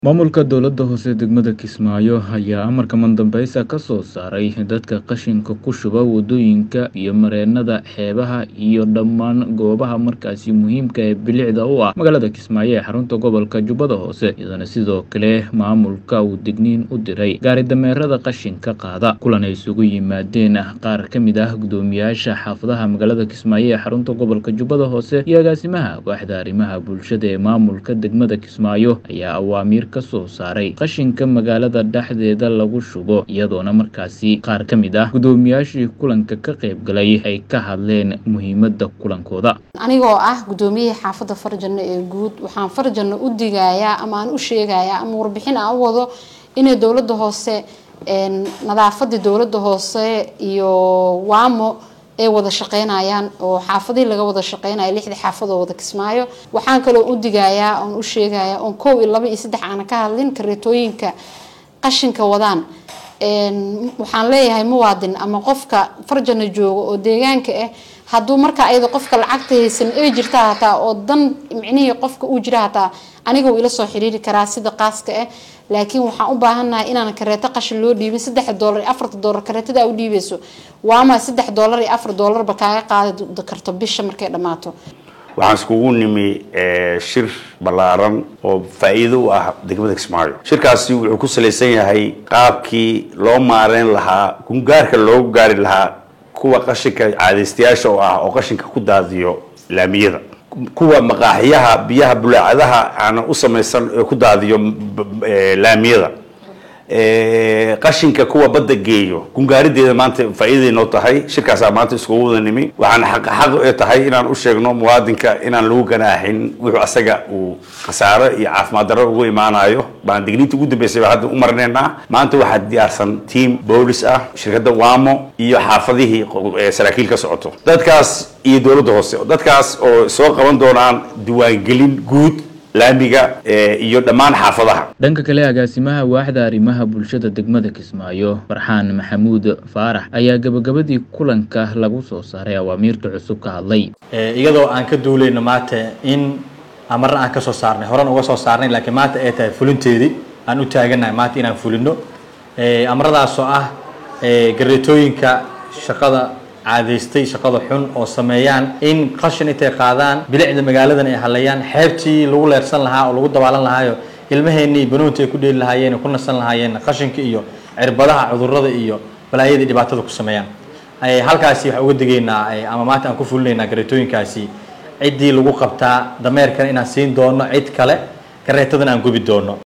Maamulka dowladda hoose degmada Kismaayo ayaa amarka mandambeysa ka soo saaray dadka qashinka ku shuba wadooyinka iyo mareennada xeebaha iyo dhammaan goobaha markaasi muhiimka ee bilicda u ah magaalada Kismaayo ee xarunta gobolka Jubbada Hoose iyadana sidoo kale maamulka uu digniin u diray gaari dameerada qashinka qaada kulan ay isugu yimaadeen qaar ka mid ah guddoomiyaasha xaafadaha magaalada Kismaayo ee xarunta gobolka Jubbada Hoose iyo agaasimaha waaxda arrimaha bulshada ee maamulka degmada Kismaayo ayaa awaamiir ka soo saaray qashinka magaalada dhexdeeda lagu shubo iyadoona markaasi qaar ka mid ah guddoomiyaashii kulanka ka qayb galay ay ka hadleen muhiimadda kulankooda anigoo ah guddoomiyihii xaafadda farjanno ee guud waxaan farjanno u digayaa ama aan u sheegayaa ama warbixin aan u wado inay dowladda hoose nadaafadii dowladda hoose iyo waamo ay wada shaqeynayaan oo xaafadihii laga wada shaqeynayo lixdii xaafadoo wada kismaayo waxaan kaloo u digayaa oon u sheegayaa oon kow iyo laba iyo saddex aana ka hadlin kareetooyinka qashinka wadaan waxaan leeyahay muwaadin ama qofka farjana jooga oo deegaanka ah hadduu marka ayada qofka lacagta haysan ay jirta hataa oo dan micnihii qofka uu jira hataa aniga wuu ila soo xiriiri karaa sida qaaska ah laakiin waxaan u baahannahay inaan kareeto qashin loo dhiibin saddex doolar iyo afarta doolar kareetada u dhiibeyso waama saddex doolar iyo afar doolarba kaaga qaadi karto bisha markay dhammaato waxaan iskugu nimi shir ballaaran oo faa'iido u ah degmada kismaayo shirkaasi wuxuu ku salaysan yahay qaabkii loo maareyn lahaa gungaarka loogu gaari lahaa kuwa qashinka caadaystayaasha oo ah oo qashinka ku daadiyo laamiyada kuwa maqaaxiyaha biyaha bulaacadaha aanan u samaysan ee ku daadiyo laamiyada qashinka kuwa badda geeyo gungaarideeda maanta faa'iidaday noo tahay shirkaasaa maanta iskugu wada nimi waxaan xaq xaq ee tahay inaan u sheegno muwaadinka inaan lagu ganaaxin wuxuu asaga uu khasaaro iyo caafimaad darro ugu imaanayo baan digniinta ugu dambeysay baa hadda u marneynaa maanta waxaa diyaarsan team boolis ah shirkadda wamo iyo xaafadihii saraakiil ka socoto dadkaas iyo dowladda hoose dadkaas oo soo qaban doonaan diiwaangelin guud laamiga iyo dhammaan xaafadaha dhanka kale agaasimaha waaxda arrimaha bulshada degmada kismaayo farxaan maxamuud faarax ayaa gabagabadii kulanka lagu soo saaray awaamiirta cusub ka hadlay iyadoo aan ka duulayno maanta in amarna aan ka soo saarnay horan uga soo saarnay laakiin maanta ay tahay fulinteedii aan u taaganahay maanta inaan fulino amaradaasoo ah gareetooyinka shaqada caadaystay shaqada xun oo sameeyaan in qashin intay qaadaan bilicda magaaladan ay halayaan xeebtii lagu leersan lahaa oo lagu dabaalan lahaayo ilmaheenii banuunta ay ku dheeli lahaayeen ku nasan lahaayeen qashinka iyo cirbadaha cudurada iyo balaayadii dhibaatada ku sameeyaan halkaasi waxaan uga digaynaa ama maanta aan ku fulinaynaa gareetooyinkaasi ciddii lagu qabtaa dameerkana inaan siin doono cid kale gareetadan aan gubi doono